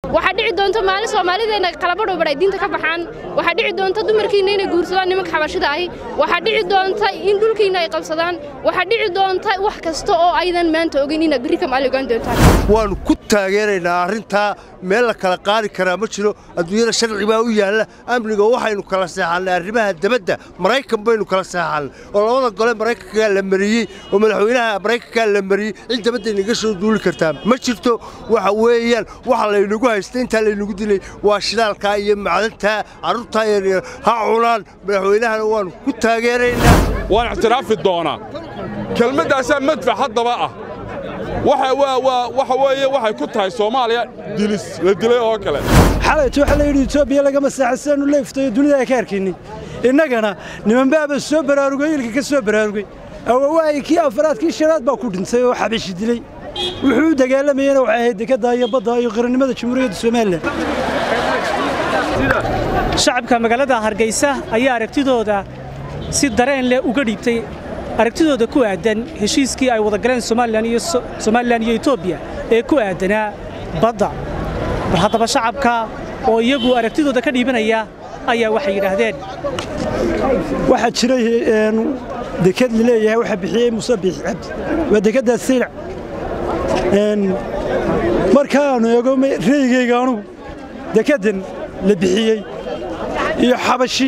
waxaa dhici doonta maalin soomaalideenna qalabadhowbar ay diinta ka baxaan waxaa dhici doonta dumarkiinna inay guursadaan nimanka xabashida ahi waxaa dhici doonta in dhulkiinna ay qabsadaan waxaa dhici doonta wax kasta oo aydan maanta ogeyn inaad berri ka maali ogaan doontaan waannu ku taageeraynaa arrintaa meel la kala qaadi karaa ma jiro adduunyada sharci baa u yaalla amniga waxaynu kala seexannay arrimaha debadda maraykan baynu kala seexannay oo labada gole maraykankaa la mariyey oo madaxweynaha maraykankaa la mariyey cid debadda inaga soo duuli kartaa ma jirto waxa weeyaan waxa laynagu haysta intaa laynagu dilay waa shidaalkaa iyo macdantaa carruurtaa yaryar ha cunaan madaxweynahana waannu ku taageeraynaa waan ictiraafi doonaa kelmaddaasaa madfac haddaba ah waxa weeye waxay ku tahay soomaaliya dilis la dilay oo kale xalayt waxaa la yidhi etoobiya lagama saaxidsanu leeftayo dunida ay ka arkaynin innagana nimanbaaba soo baraarugay ilka ka soo baraarugay awawaayi kii afaraad kii shanaad baa ku dhintay oo xabishi dilay wuxuu u dagaalamayena waxay ahayd dekadda iyo badda iyo qarannimada jamhuuriyadda somalilan shacabka magaalada hargeysa ayaa aragtidooda si dareen leh uga dhiibtay aragtidooda ku aadan heshiiskii ay wada galeen somalilan iyo etoobiya ee ku aadanaa badda bal haddaba shacabka oo iyagu aragtidooda ka dhiibanaya ayaa waxay yidhaahdeen waxaa jiray dekad laleeyahay waxa bixiyey muuse biixi cabdi waa dekaddaas saylac markaannu eego reygayga anugu dekaddan la bixiyey iyo xabashi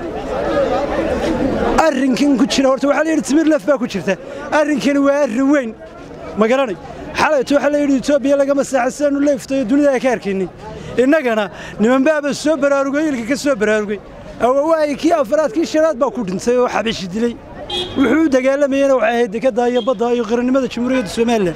arrinkan ku jira horta waxaa la yidhi timir laf baa ku jirta arrinkani waa arrin weyn ma garanay xalayt waxaa la yidhi etoobiya lagama saaxidsanu leeftayo dunida ay ka arkaynin innagana nimanbaaba soo baraarugay ilka ka soo baraarugay awawaayi kii afaraad kii shanaad baa ku dhintay oo xabishi dilay wuxuu u dagaalamayena waxay ahayd dekadda iyo badda iyo qarannimada jamhuuriyadda somalilan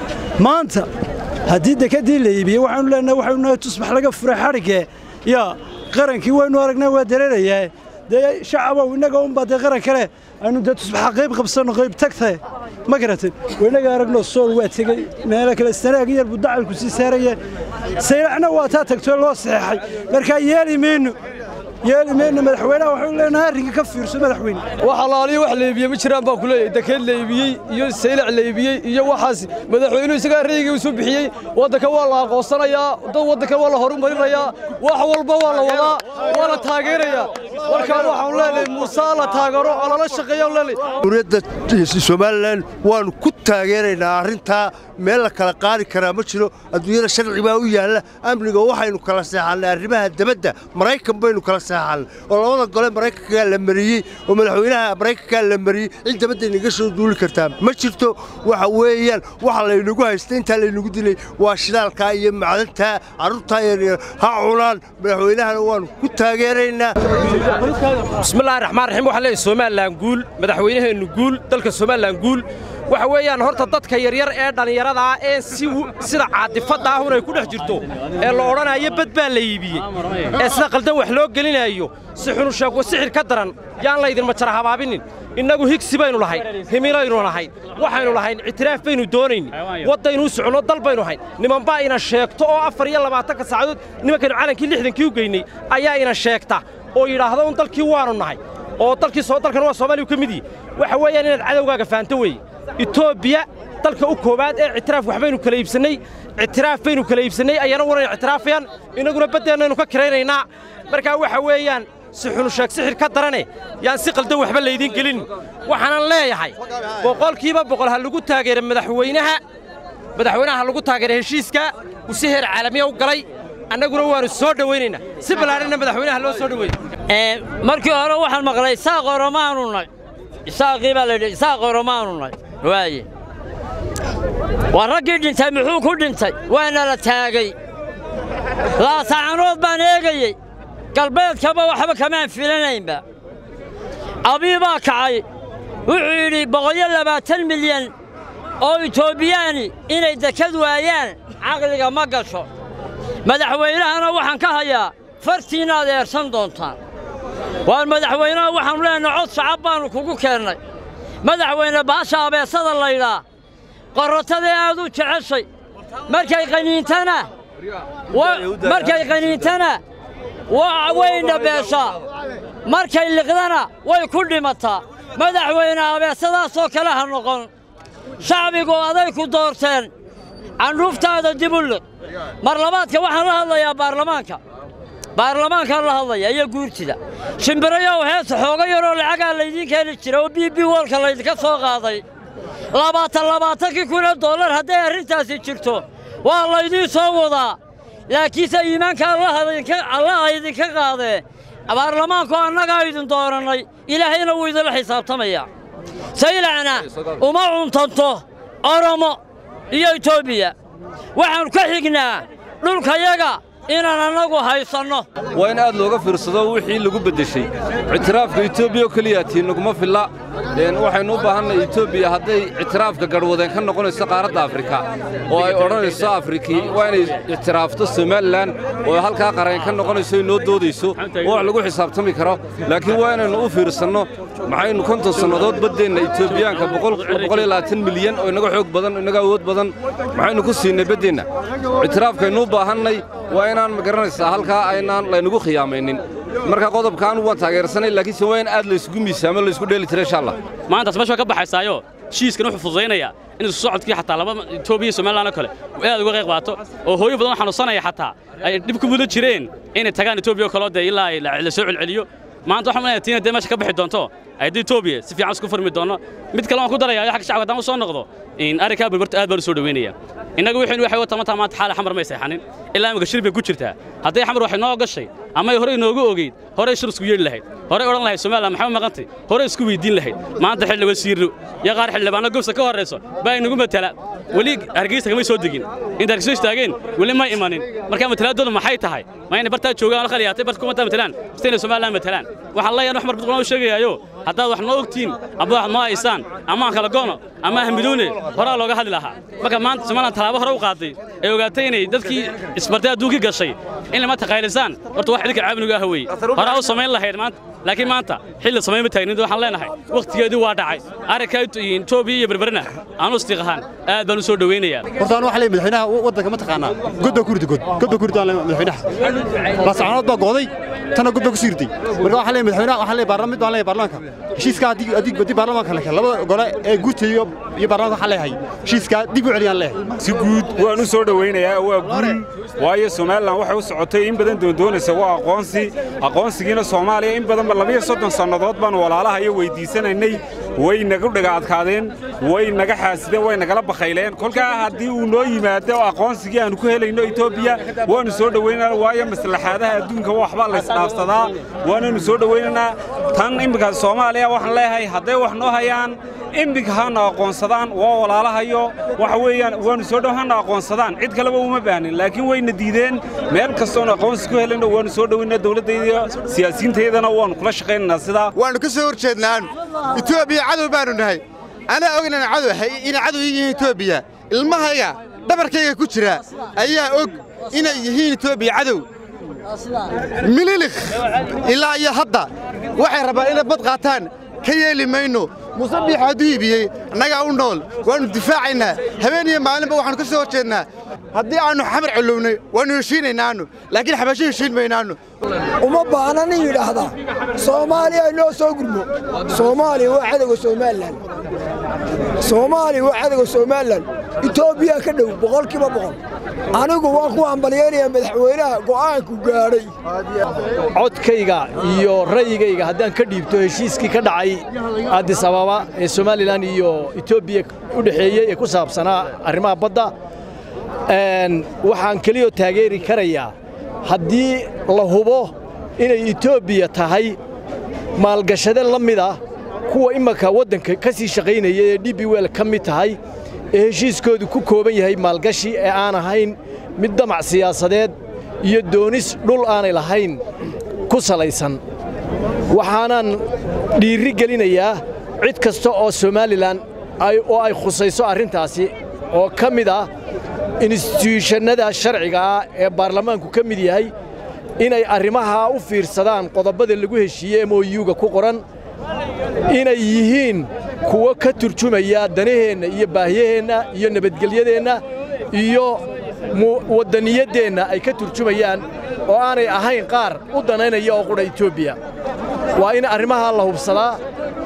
maanta haddii dekeddii la iibiyey waxaanu leenahay waxaynu nahay tusbax laga furay xadhiggee yaa qarankii waynu aragnaa waa dareerayaa dee shacabow innaga unbaa dee qaran kale aynu dee tusbaxa qayb qabsanno qayb tagtae ma garatin waynaga aragno sool waa tegey meelo kale sanaag yar buu dacalku sii saaraya saylacna waa taa tagtoo loo saxeexay markaa yeeli mayno yeeli mayno madaxweynaha waxaynu leenahay arrinka ka fiirso madaxweyne wax alaaliyo wax la iibiyey ma jiraan baan ku leeyahay dekeed la iibiyey iyo saylac la iibiyey iyo waxaas madaxweynuhu isagaa rayigii u soo bixiyey waddanka waa la aqoonsanayaa dad waddanka waa la horumarinayaa wax walba waa la wadaa waa la taageerayaa markaa waxaanu leenahay muuse la taagero oo lala shaqeeya jamhuuriyadda somalilan waannu ku taageeraynaa arrintaa meel la kala qaadi karaa ma jiro adduunyada sharci baa u yaalla amniga waxaynu kala seexannay arrimaha debadda maraykan baynu kala seexannay oo labada gole maraykankaa la mariyey oo madaxweynaha maraykankaa la mariyey cid debadda inaga soo duuli kartaa ma jirto waxa weeyaan waxa laynagu haysta intaa laynagu dilay waa shidaalkaa iyo macdantaa carruurtaa yaryar ha cunaan madaxweynahana waannu ku taageeraynaa bismillahi raxmaan raxiim waxaan leeyahay somalilan guul madaxweynaheennu guul dalka somalilan guul waxa weeyaan horta dadka yaryar ee dhallinyarada ah ee sida caadifadda ahun ay ku dhex jirto ee la odhanayo bad baa la iibiyey ee sida qaldan wax loo gelinayo si xunusheegwa sixir ka daran yaan laydinma jara habaabinin innagu higsi baynu lahayn himilaynu lahayn waxaynu lahayn ictiraaf baynu doonayni waddaynu u soconno dal baynu hayn nimanbaa ina sheegto oo afar iyo labaatanka saacadood nimankaynu calankii lixdankii u geynay ayaa ina sheegta oo yidhaahda un dalkii waannu nahay oo dalkii dalkan waa soomaaliya ka mid yihi waxa weeyaan inaad cadowgaaga fahanto weeye etoobiya dalka u koowaad ee ictiraaf waxbaynu kala iibsannay ictiraaf baynu kala iibsannay ayana wanayna ictiraafayaan innaguna baddeennaynu ka kiraynaynaa markaa waxa weeyaan si xunusheeg sixir ka darane yaan si qaldan waxba laydiin gelin waxaanan leeyahay boqolkiiba boqol ha lagu taageera madaxweynaha madaxweynaha ha lagu taageera heshiiska uu si heer caalamiya u galay annaguna waannu soo dhowaynaynaa si ballaadhanna madaxweynaha loo soo dhoweeyey markii hore waxaan maqlay isaaq oromaanu nay isaaqii baa layidhi isaaq oromaanu nay waaye waa raggii dhintay muxuu ku dhintay waana la taagay laasacanood baan eegayey galbeedkaba waxba kamaan filanaynba abii baa kacay wuxuu yidhi boqoliyo labaatan milyan oo itoobiyaani inay dekad waayaan caqliga ma gasho madaxweynahana waxaan ka hayaa fartiinnaad eersan doontaan waan madaxweynaha waxaannu leenahay cod shacab baannu kugu keennay madaxweyne baasha abeesada laydhaa qorratadee aad u jeceshay markay qaniintana markay qaniintana way dhabeeshaa markay liqdana way ku dhimataa madaxweyne abeesadaasoo kale ha noqon shacbigu aday ku doorteen candhuuftaada dib u liq mar labaadka waxaan la hadlayaa baarlamaanka baarlamaankaan la hadlaya iyo guurtida shimbirayow heesa xooga yaroo lacagaa laydiin keeni jira oo b b wolka laydinka soo qaaday labaatan labaatankii kun oo dollar hadday arrintaasi jirto waa laydiin soo wadaa laakiinse iimaanka allaha idinka qaadee baarlamaanku annagaa idin doorannay ilaahayna wuu idinla xisaabtamaya saylacna uma cuntanto oromo iyo etoobiya waxaannu ka xignaa dhulkayaga inaan annagu haysanno waa in aad looga fiirsado wixii lagu beddeshay ictiraafka etoobiya oo keliya tii naguma filla waxaynu u baahannahay etoobiya hadday ictiraafka garhwadeen ka noqonayso qaaradda afrika oo ay odhanayso afrikii waa inay ictiraafto somalilan oo halkaa qareen ka noqonayso inoo doodayso oo wax lagu xisaabtami karo laakiin waa inaynu u fiirsanno maxaynu konton sannadood baddeenna etoobiyaanka milyan oo inaga xoog badan inaga awood badan maxaynu ku siinay baddeenna ictiraafkaynu u baahannay waa inaan ma garanaysaa halkaa aynaan laynagu khiyaamaynin marka qodobka anugu waan taageersanay laakiinse waa in aad laysugu miisaamo laysku dheeli tira insha allah maantaas meesha waa ka baxaysaayo heshiiskan wuxuu fududaynayaa in isku socodkii xataa laba etoobiya iyo somalilan oo kale aad uga qayb qaato oo hooyo badan oo xanuunsanaya xataa ay dhib ku mudan jireen inay tagaan etoobiya oo kaloo dee ilaa la soo celceliyo maanta waxaan leeyahay tiina dee meesha ka bixi doonto ayadda etoobiya si fiican isku furmi doono mid kale waan ku daraya xagga shacabka haddaan u soo noqdo arrinkaa barbarta aad baan u soo dhaweynaya innagu wixaynu waxay wata maanta maanta xaala xamar may seexanin ilaa imika shir bay ku jirtaa hadday xamar waxay noo gashay ama ay horey inoogu ogeyd horey shir isku yeedhi lahayd horey odhan lahayd somalilan maxay u maqantay horey isku weydiin lahayd maanta xilli wasiirro iyo qaar xildhibaano gobsa ka horrayso baa inagu matala weli hargeysa kamay soo degin inta hargeyso istaageen weli ma imanin markaa matalaadoodu maxay tahay ma inay bartaa joogaan la khaliyaatay barta kumataa matalaan basta inay somalilan matalaan waxaan leeyahay wax mar badqona u sheegayaayo haddaad wax noo ogtiin ama wax noo haysaan ama aan kala goono ama ahmidoone horaa looga hadli lahaa marka maanta somalilan tallaabo hore u qaaday ee ogaatay inay dadkii isbartay adduunkii gashay in lama taqaylisaan horta wax idinka caabinigu ah weeye horaa u samayn lahayd maanta laakiin maanta xilli samayn ma taagnin waxaan leenahay wakhtigeedii waa dhacay arrinka etoobiya iyo berberina aanu istiiqahaan aad baan u soo dhowaynayaa horta anu waxaa leeyahay madaxweynaha waddanka ma taqaanaa god baa ku ridi god god baa ku ridi aan madaxweynaha baasacanood baa gooday tana god baa ku sii riday marka waxaa leeyahay madaxweynaha waxaa leeyahay baarlamaan mid baan leeyahay baarlamaanka heshiiska haddii haddii haddii baarlamaanka la kale labada gole ee guurta iyo iyo baarlamaanka waxaa leeyahay heshiiska dib u celiyaan leeyahay si guud waan u soo dhowaynayaa waa guul waayo somalilan waxay u socotay in badan doondoonaysa waa aqoonsi aqoonsigiina soomaaliya in badanba labiyo soddon sannadood baan walaalaha iyo weyddiisanaynay way nagu dhaga adkaadeen way naga xaasideen way nagala bakhayleen kolkaa haddii uu noo yimaado aqoonsigii aanu ku helayno etoobiya waannu soo dhowaynana waayo maslaxaadaha adduunka waxbaa laysdhaafsadaa waananu soo dhowaynaynaa tan imminka soomaaliya waxaan leeyahay hadday wax noo hayaan iminka hana aqoonsadaan waa walaalahayo waxa weeyaan waannu soo dhow hana aqoonsadaan cid kaleba uma baahnin laakiin wayna diideen meel kastoonu aqoonsi ku helayno waannu soo dhowaynaa dowladdayda siyaasiyiintayadana waannu kula shaqaynaynaa sidaa waannu ka soo hor jeednaan etoobiya cadow baannu nahay anaa og inaan cadow inay cadow yihiin etoobiya ilmahayga dhabarkayga ku jira ayaa og inay yihiin etoobiya cadow mililikh ilaa iyo hadda waxay rabaan inay bad qaataan ka yeeli mayno musabiix hadduu iibiyey annagaa u nool waannu difaacaynaa habeen iyo maalinba waxaannu ka soo hor jeednaa haddii aannu xamar collownay waannu heshiinaynaannu laakiin xabasho heshiin maynaannu uma baahna nin yidhaahdaa soomaaliya noo soo gurmo soomaaliya waa cadowga somalilan soomaaliya waa cadowga somalilan etoobiya ka dhow boqolkiiba boqol anigu waan ku hambalyaynayaa madaxweynaha go'aanku gaadhay codkayga iyo ra'yigayga haddaan ka dhiibto heshiiskii ka dhacay addis ababa ee somalilan iyo etoobiya u dhexeeyey ee ku saabsanaa arrimaha badda waxaan keliyoo taageeri karayaa haddii la hubo inay etoobiya tahay maalgashade la mid ah kuwa imaka waddanka ka sii shaqaynaya ee d b wel ka mid tahay ee heshiiskoodu ku kooban yahay maalgashi ee aan ahayn mid damac siyaasadeed iyo doonis dhul aanay lahayn ku salaysan waxaanan dhiirri gelinayaa cid kasta oo somalilan oo ay khusayso arrintaasi oo ka mid ah instituushannada sharciga ah ee baarlamaanku ka mid yahay inay arrimahaa u fiirsadaan qodobbada lagu heshiiyey moyuga ku qoran inay yihiin kuwo ka turjumaya danaheenna iyo baahiyaheenna iyo nabadgelyadeenna iyo waddaniyaddeenna ay ka turjumayaan oo aanay ahayn qaar u danaynaya oo qudha etoobiya waa in arrimahaa la hubsadaa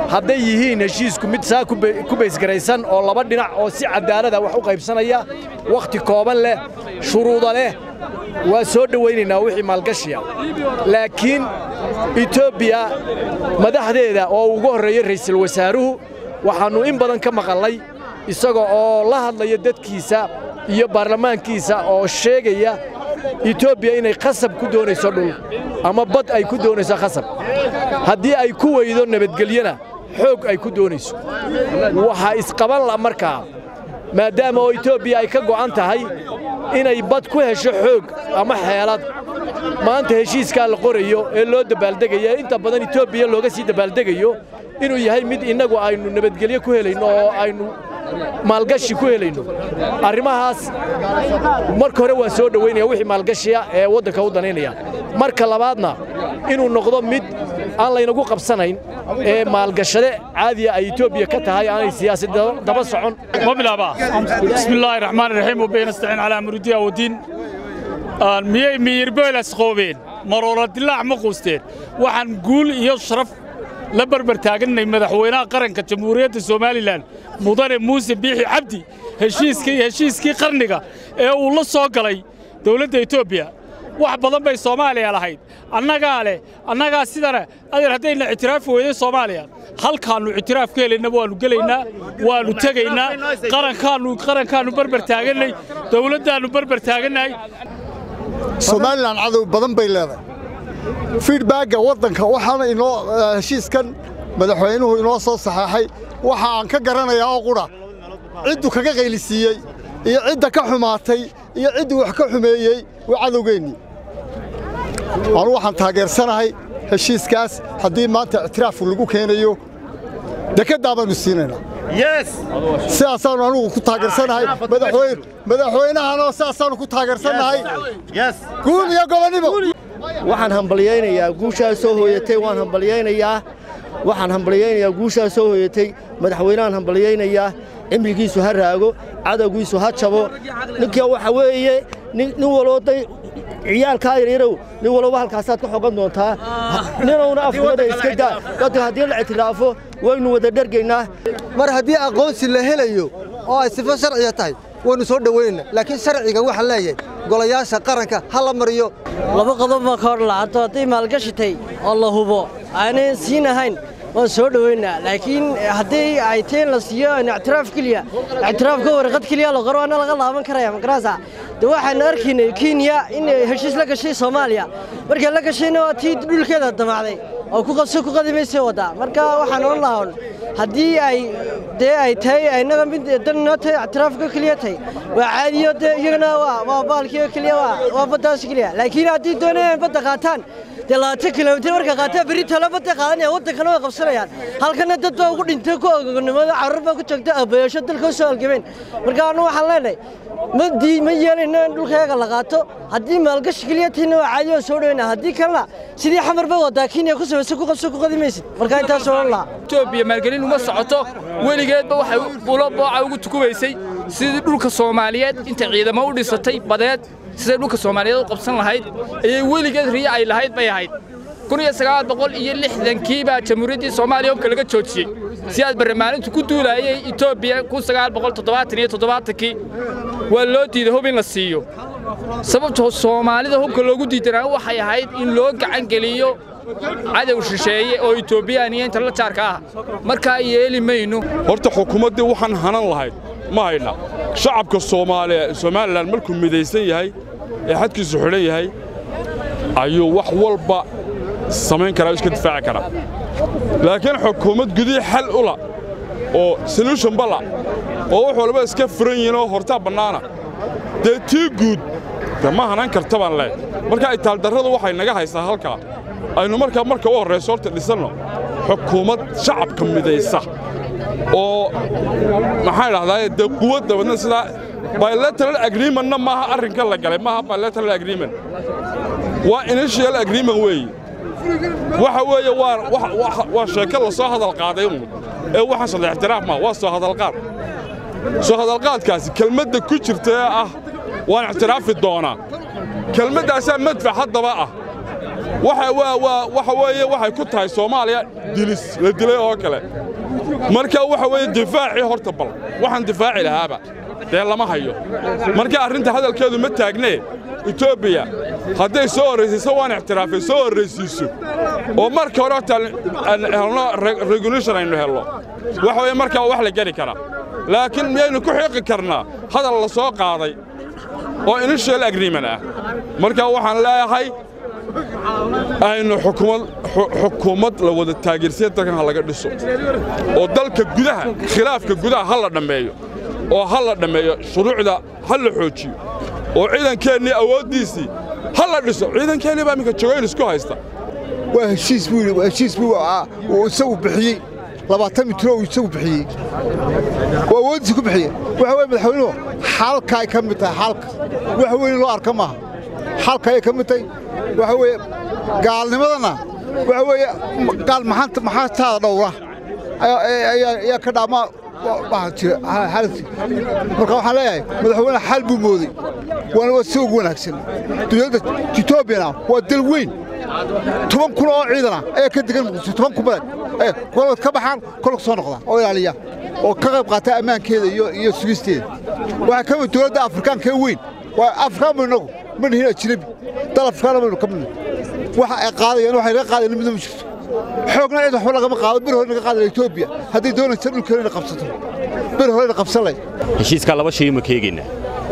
hadday yihiin heshiisku mid saa ku baysgaraysan oo laba dhinac oo si cadaalada wax u qaybsanaya wakhti kooban leh shuruuda leh waa soo dhowaynaynaa wixii maalgashiya laakiin etoobiya madaxdeeda oo ugu horreeyey ra'iisul wasaaruhu waxaannu in badan ka maqalnay isaga oo la hadlaya dadkiisa iyo baarlamaankiisa oo sheegaya etoobiya inay khasab ku doonayso dhul ama bad ay ku doonayso khasab haddii ay ku weydo nabadgelyona xoog ay ku doonayso waxaa isqaban la markaa maadaama oo etoobiya ay ka go'an tahay inay bad ku hesho xoog ama xeelad maanta heshiiskaa la qorayo ee loo dabaaldegaya inta badan etoobiya looga sii dabaaldegayo inuu yahay mid innagu aynu nabadgelyo ku helayno oo aynu maalgashi ku helayno arrimahaas marka hore waan soo dhowaynaya wixii maalgashiya ee waddanka u danaynaya marka labaadna inuu noqdo mid aan laynagu qabsanayn ee maalgashade caadiya ay etoobiya ka tahay aanay siyaasad daba socon مبلغ بسم الله الرحمن الرحيم وبين نستعين على امر الدين والدين miyay miyirbeelas qoobeen maroola dilaac ma quusteen waxaan guul iyo sharaf la barbar taaganay madaxweynaha qaranka jamhuuriyadda somalilan mudane muuse biixi cabdi heshiiskii heshiiskii qarniga ee uu la soo galay dowladda etoobiya wax badan bay soomaaliya lahayd annagaa leh annagaa sidana adeer haddayna ictiraafi weyday soomaaliya halkaannu ictiraaf ka helaynaba waannu gelaynaa waannu tegaynaa qarankaannu qarankaannu barbar taagannay dowladdaannu barbar taagannahay somalilan cadow badan bay leedahay fiidbaagga waddanka waxaana inoo heshiiskan madaxweynuhu inoo soo saxeexay waxa aan ka garanayaa oo qudha ciddu kaga qaylisiiyey iyo cidda ka xumaatay iyo ciddii wax ka xumeeyey waa cadowgeennii anu waxaan taageersanahay heshiiskaas haddii maanta ictiraafku lagu keenayo dekeddaa baynu siinaynaa sidaasaanu anugu ku taageersanahay madaxweynahanoo sidaasaanu ku taageersannahay guul iyo gobonnimo waxaan hambalyaynayaa guushaa soo hooyatay waan hambalyaynayaa waxaan hambalyaynayaa guushaa soo hooyatay madaxweynahan hambalyaynayaa cimrigiisu ha raago cadowgiisu ha jabo ninka waxa weeye nin walooday ciyaalkaa yaryarow nin walba halkaasaad ka xogan doontaa ninowna afkooda iska daa dadka haddii la ictiraafo waynu wada dhergaynaa mar haddii aqoonsi la helayo oo ay sifo sharciya tahay waynu soo dhowaynayna laakiin sharciga waxaa leeyahay golayaasha qaranka ha la mariyo laba qodob baa ka hor lacato hadday maalgashitay oo la hubo aanay siin ahayn waan soo dhowaynaa laakiin haddii ay teen la siiyo ictiraaf keliya ictiraafka warqad keliya la qoro ana laga laaban karaya magarasa de waxaan arkaynay kenya in heshiis la gashay soomaaliya markay la gashayna waa tii dhulkeeda damacday oo ku qabso ku qadimaysay waddaa marka waxaan oran lahaa haddii ay dee ay tahay innaga mid dan noo tahay ictiraafka keliya tahay waa caadiyo dee iyagana waa waa baalkiyo keliya waa waa baddaas keliya laakiin haddii doonayaan badda qaataan dee labaatan kilomitir marka qaataan berri talo badda qaadanaya waddankana way qabsanayaan halkana dad baa ugu dhintay ku ogogonimada carruur baa ku joogta abayaasho dalka u soo halgameen marka anu waxaan leenahay ma dii ma yeelayno in dhulkayaga la qaato haddii maalgashi keliya tahayna waa caadi oo soo dhowayna haddii kalena sidii xamar ba wadaa kenya ku samaysa ku qabso ku qadimaysid marka intaas oran lahaa etoobiya maalgelin uma socoto weligeedba waxay bulo booca ugu tukubaysay sidii dhulka soomaaliyeed intay ciidamo u dhisatay badeed siday dhulka soomaaliyeed u qabsan lahayd ayay weligeed riyo ay lahayd bay ahayd iyo lixdankii baa jamhuuriyaddii soomaaliya hubka laga joojiyey si aad barlamaanintu ku duulaayay etoobiya kii waa loo diiday hub in la siiyo sababtoo soomaalida hubka loogu diidanaa waxay ahayd in loo gacan geliyo cadow shisheeye oo etoobiyaan iyo inta la jaarka ah markaa yeeli mayno horta xukuumaddii waxaan hanan lahayd ma haydna shacabka soomaaliya somalilan markuu midaysan yahay ee xadkiisu xidhan yahay ayuu wax walba samayn karaa iska difaaci karaa laakiin xukuumad gudihii xal ula oo solution bala oo wax walba iska furan yihiin oo hortaa bannaana dee tii guud de ma hanan karta baan leeh marka itaaldarradu waxay naga haysaa halkaa aynu markaa marka u horrayso horta dhisanno xukuumad shacabka midaysa oo maxaan idhahdaa dee quwad dabadna sidaa bilateral agreementna maaha arrinka la galay maaha bilateral agreement waa initial agreement weeye waxa weeye waa sheeko la soo hadal qaaday uun ee waxaan saddex ixtiraaf maa waa soo hadalqaad soo hadalqaadkaasi kelmadda ku jirta ee ah waan ictiraafi doonaa kelmaddaasaa madfac haddaba ah waxa weeye waxay ku tahay soomaaliya dilis la dilay oo kale marka waxa weeye difaacii horta bal waxaan difaaci lahaaba dee lama hayo marka arrinta hadalkeedu ma taagnee etoobiya hadday soo horraysiiso waan ictiraafay soo horraysiiso oo marka hore horta helno regulation aynu helno waxa weeye markaa wax la geli karaa laakiin miyaynu ku xiiqi karnaa hadal la soo qaaday oo initial agreement ah marka waxaan leeyahay aynu xukuumad la wada taageersiya dalkan ha laga dhiso oo dalka gudaha khilaafka gudaha ha la dhammeeyo oo ha la dhammeeyo shuruucda ha la xoojiyo oo ciidankeennii awooddiisii ha la dhiso ciidankeennii baa iminka joogayn isku haysta waa heshiis buu yidhi waa heshiis buu uu isagu bixiyey labaatan mitro uu isagu bixiyey oo awooddiisa ku bixiyey waxa weye madaxweynuhu xalka ay ka mid tahay xalka wax weyn loo arka maaha xalka ayay ka mid tahay waxa weeye gaalnimadana waxa weeye gaal maxaa taada dhowra ayaa ka dhaamaa xaalati marka waxaan leeyahay madaxweyne xal buu mooday waana waa si ugu wanaagsan dowladda etoobiyana waa dal weyn toban kun oo ciidana ayaa ka degan muqdisho toban kun badan kolad ka baxaan kolka soo noqda oo ilaaliya oo ka qayb qaata ammaankeeda iyo sugisteeda waxaa ka mid dowladda afrikaanka ee weyn waa afrikaan baynu inagu ma nihin ajnabi dal afrikaana baynu ka midna waxa ay qaadayaan waxay laga qaadayan midna ma jirto xoogna cid waxba lagama qaado bir hore naga qaadaya etoobiya hadday doonaysa dhulkeena inay qabsato bir horena qabsan lay heshiiskaa laba shay ma keegaynaa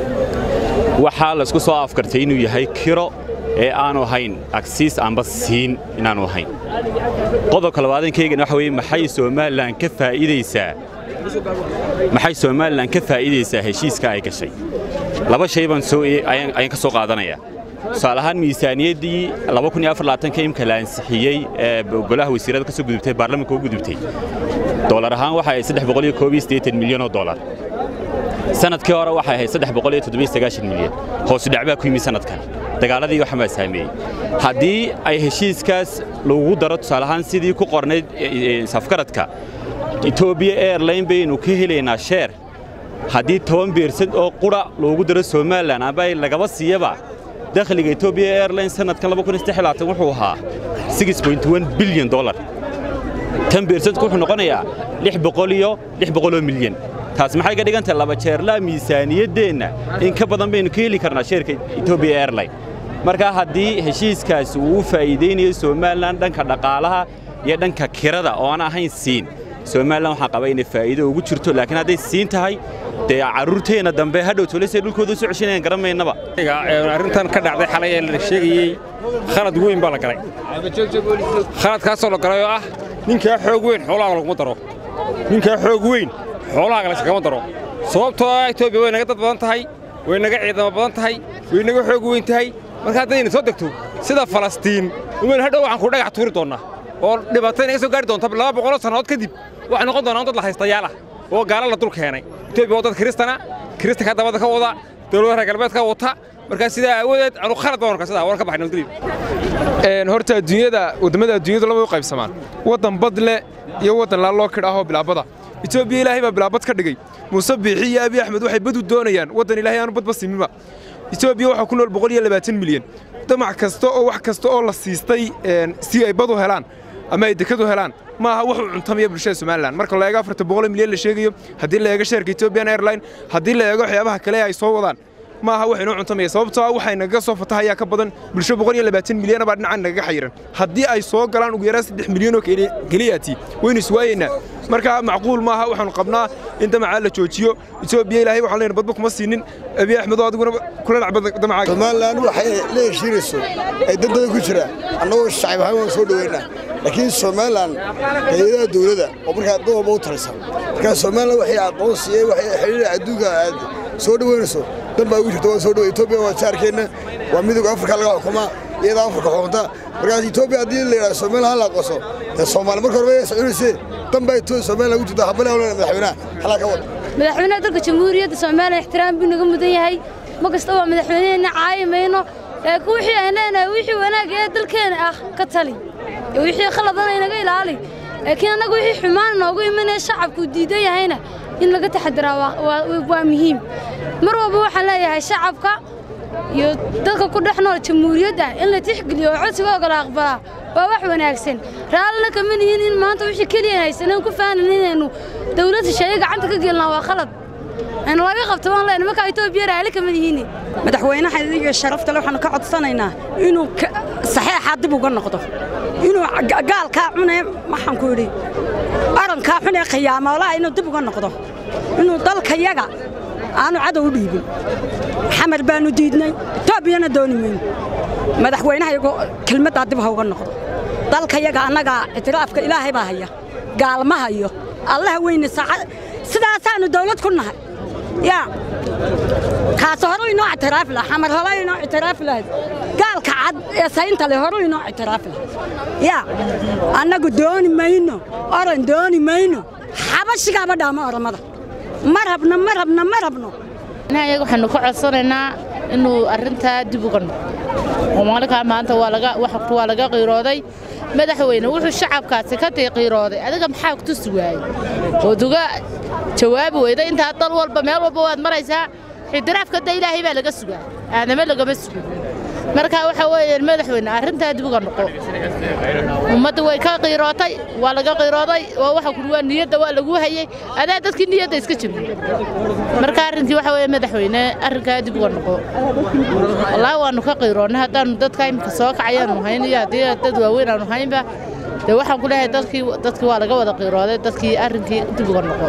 waxaa laysku soo afkartay inuu yahay kiro ee aanu ahayn agsiis amba siin inaanu ahayn qodobka labaadan keegana waxa weeye maxay somalilan ka faa'iidaysaa maxay somalilan ka faa'iidaysaa heshiiska ay gashay laba shay baan soo ayaan ka soo qaadanayaa tusaale ahaan miisaaniyaddii imka la ansixiyey ee golaha wasiirada ka soo gudubtay baarlamanka u gudubtay dolar ahaan waxa ay milyan oo dolar sanadkii hore waxay ahayd milyan hoosu dhacbaa ku yimi sanadkan dagaaladii waxan baa saameeyey haddii ay heshiiskaas lagu daro tusaale ahaan sidii ku qornayd safkaradka etoobiya airline baynu ka helaynaa sheer haddii toban beersad oo qura loogu daro somalilan amba ay lagaba siiyaba dakhliga etoobiya airline sanadkan wuxuu ahaa bilyan dolar tan beersadku wuxuu noqonayaa iyo oo milyan taas maxay ka dhigantahay laba jeerlaa miisaaniyaddeenna in ka badan baynu ka heli karnaa sheerka etoobiya airline marka haddii heshiiskaasi uu u faa'iidaynayo somalilan dhanka dhaqaalaha iyo dhanka kirada oo aan ahayn siin somalilan waxaan qabaa inay faa'iido ugu jirto laakiin hadday siin tahay dee carruurteenna dambe hadhow tolisay dhulkooda soo ceshanayaan garan maynaba arrintan ka dhacday xalay ee la sheegayey khalad weyn baa la galay khaladkaasoo la galay oo ah ninkaa xoog weyn xoolahaaga laguma daro ninkaa xoog weyn xoolahaaga layskagama daro sababtoo ah etoobiya way naga dad badan tahay way naga ciidamo badan tahay way naga xoog weyn tahay marka haddayna soo degto sida falastiin umayna hadhow waxaan ku dhagax tuuri doonnaa oo dhibaato inaga soo gaari doonta laba boqoloo sannadood kadib waxay noqon doonaan dad la haystayaal ah oo gaala la dul keenay etoobiya waa dad kiristana kiristanka dabada ka wada dowladaha reer galbeedka wata markaa sidaa aawadeed anu khalad baan arkaa sidaa waan ka baxay nabadgelyo horta adduunyada waddamada adduunyadu laba u qaybsamaan waddan bad leh iyo waddan laaloo kidhaahoo bilaabada etoobiya ilaahay baa bilaabad ka dhigay muuse biixi iyo abiy axmed waxay badu doonayaan waddan ilaahay aanu badba siminba etoobiya waxaa ku nool boqol iyo labaatan milyan damac kasta oo wax kasta oo la siistay si ay badu helaan ama ay dekadu helaan ma aha wax u cuntamaya bulshada somalilan marka la eego afarta boqol milyan la sheegayo haddii la eego sheerka ethiopian airline haddii la eego waxyaabaha kale ay soo wadaan ma aha wax inoo cuntamaya sababtoo ah waxay nagaga soo fatahayaa ka badan bulsho boqol iyo labaatan milyan baa dhinacan nagaga xayiran haddii ay soo galaan ugu yaraan saddex milyan oo keliyaati waynu iswaayeynaa marka macquul maaha waxaanu qabnaa in damacaa la joojiyo etoobiya ilaahay waxaan leenahay badba kuma siinin abiy axmed oo adiguna kula dhacba damacaaga somalilan waxay la heshiinayso ay dad badan ku jiraan annagoo shacab ahaan waan soo dhoweynaa laakiin somalilan hay-adaha dowladda oo markaa dad walba u talisan markaa somalilan waxay aqoonsiiyey waxay xidhiidha adduunka aad soo dhoweynayso dan baa ugu jirta waan soo dhowe etoobiya waa jaarkeenna waa midowga afrika laga xukumaa iyada afrika xukunta markaas etoobiya haddii la yidhaha somalilan la aqoonso dee soomaali marka horeba soconaysee dan baa etoobiya somalilan ugu jirta habale hawlana madaxweynaha halaa ka wada madaxweynaha dalka jamhuuriyadda soomaaliya ixtiraam buu naga mudan yahay ma kasta waa madaxweyneheenna caayi mayno laakiin wixii aan leenahay wixii wanaag ee dalkeena ah ka tali iyo wixii khaladana inaga ilaali laakiin annaga wixii xumaan noogu imanaya shacabku diidan yahayna in laga taxadiraa waa muhiim mar walba waxaan leeyahay shacabka iyo dadka ku dhex nool jamhuuriyadda in la tixgeliyo oo codsigooga la aqbalaa waa wax wanaagsan raallina kama nihin in maanta wixii keliya haysaneen ku faanan inaynu dawlad shisheeye gacanta ka gelnaa waa khalad aynu laga qabto waan leenahay markaa etoobiya raalli kama nihiin madaxweynaha idiga sharafta le waxaanu ka codsanaynaa inuu saxeexaa dib uga noqdo inuu gaalkaa cunee maxaan ku idhi arankaa xunee khiyaamolaha inuu dib uga noqdo inuu dalkayaga aanu cadow u dhiibin xamar baanu diidnay etoobiyana dooni mayno madaxweynaha iyagu kelmaddaa dib ha uga noqdo dalkayaga annagaa ictiraafka ilaahay baa haya gaalma hayo allaha weyne saacad sidaasaannu dawlad ku nahay yaa kaas hore inoo ictiraafi lahaa xamar hore inoo ictiraafi lahayd gaalka cad ee saynta leh hore inoo ictiraafi lahayd yaa annagu dooni mayno oran dooni mayno xabashigaaba dhaama oramada ma rabno ma rabno ma rabno ayaga waxaanu ka codsanaynaa inuu arrintaa dib uga noqo oo maalinkaa maanta waa laga waxtu waa laga qiirooday madaxweyne wuxuu shacabkaasi ka tii qiirooday adiga maxaa ku tusi waayey ood uga jawaabi weyda intaa dal walba meel walba waad maraysaa xidiraafka da ilaahay baa laga sugaa aadame lagama sugo marka waxa weeyaan madaxweyne arrintaa dib uga noqo ummadda way ka qiirootay waa laga qiirooday waa waxa kuri waa niyadda waa lagu hayey adaa dadkii niyadda iska jebiyey marka arrinkii waxa weeye madaxweyne arrinkaa dib uga noqo wallaahi waannu ka qiiroonnay haddaannu dadka imika soo kacayaannu hayn iyo haddii dad waaweyn aanu haynba dee waxaan ku leeyahay dadkii dadkii waa laga wada qiirooday dadkii arrinkii dib uga noqo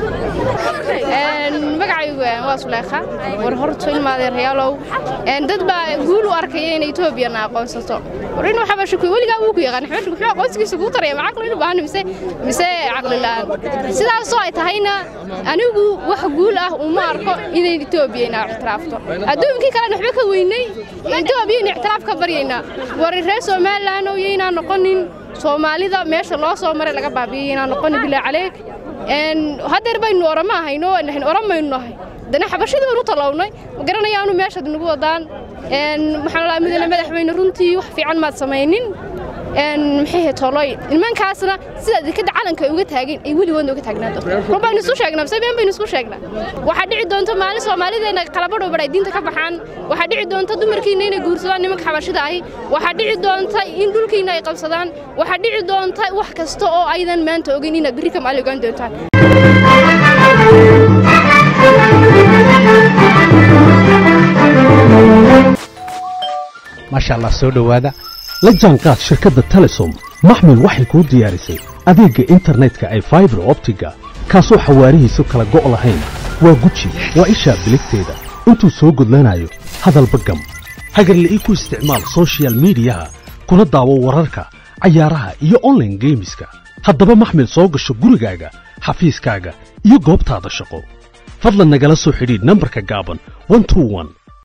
magacaygu waa suleekha war horto ilmaadeeryaalow dad baa guul u arkaya in etoobiyana aqoonsato war inuu xabashiku weligaa wuu ku yaqaan xabashiku muxuu aqoonsigiisa kuu taraya ma caqli inu baahan mise mise caqli la'aan sidaasoo ay tahayna anigu wax guul ah uma arko inay etoobiya ina ictiraafto adduunkii kalena waxba ka weynay etoobiya ina ictiraaf ka baryaynaa war reer somalilan oo yaynaa noqonin soomaalida meesha loo soo maray laga baabiyey inaan noqonin bilaa caleeg haddeer baynu orama ahayno oramaynu nahay dana xabashadii baynu talownay ma garanayaanu meeshaad nagu wadaan maxaan laa mudane madaxweyne runtii wax fiican maad samaynin maxay toloy nimankaasna sidaad dekada calanka ay uga taageen ay weligoodna uga taagnaato run baynu isu sheegnaa mise been baynu isku sheegnaa waxaa dhici doonta maalin soomaalideena qalabadhow badhay diinta ka baxaan waxaa dhici doonta dumarkiina inay guursadaan nimanka xabashida ahi waxaa dhici doonta in dhulkiina ay qabsadaan waxaa dhici doonta wax kasta oo aydan maanta ogeyn inaad berri ka maali ogaan doontaan maasha allah soo dhowaada la jaanqaad shirkadda telesom maxmil waxay kuu diyaarisay adeegga internetka ay faibar optiga kaasoo xawaarihiisu kala go' lahayn waa guji waa ishaa biligteeda intuu soo gudlanayo hadalba gam hagarla'ii ku isticmaal soshiyal miidiyaha kuna daawo wararka cayaaraha iyo onlaine geemiska haddaba maxmil soo gasho gurigaaga xafiiskaaga iyo goobtaada shaqo fadlan nagala soo xidhiidh nambarka gaaban